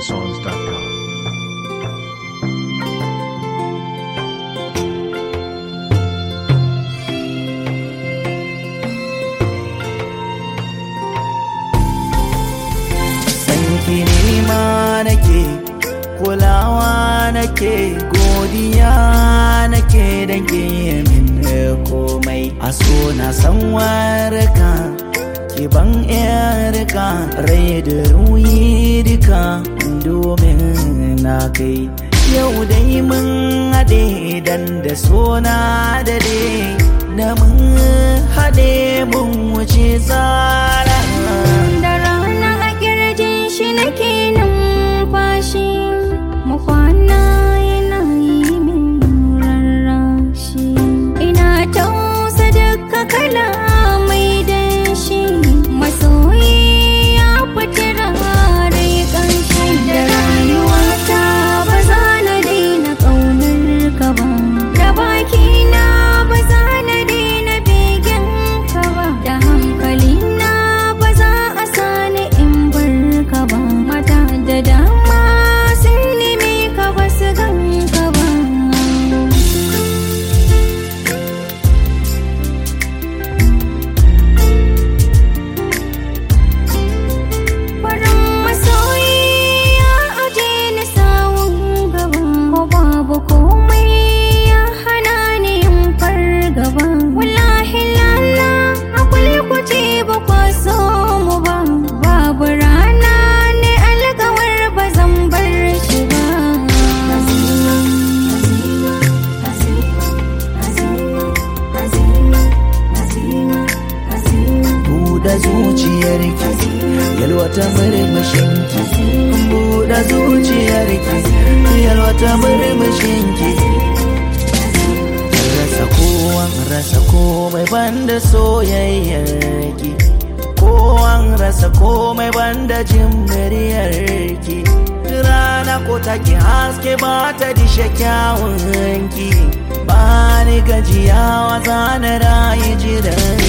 NigerSongs.com. sanki nema nake kulawa nake godiya nake da ke min komai a so na san warka ki ban yarka rai da ruyi duka domin na kai yau dai mun haɗe dan da sona da da mun haɗe mun wuce tsara da rana a kirjin shi nake numfashi mu kwana yana yi min rarrashi ina tausa duka kala mai danshi masoyi ya fiti rai kanshi da rayuwata ba za na daina ƙaunar ka ba da bakina ba za na daina begen ka ba da hankalina ba za a sani in bar ka ba mata da dama sun neme ka ba su gan ka ba farin masoyi ya aje ni sawun gaba ko babu komai ya hana ni yin fargaba wallahi lala akwai kuce ba kwa so mu ba babu rana ne alkawar ba zan bar shi ba buɗe zuciyarki yalwata murmushinki buɗe zuciyarki yalwata murmushinki rasa kowan rasa komai banda soyayyarki kowan rasa komai banda jin muryarki rana ko take haske ba ta dishe kyawunki ba ni gajiyawa zana rayu jiran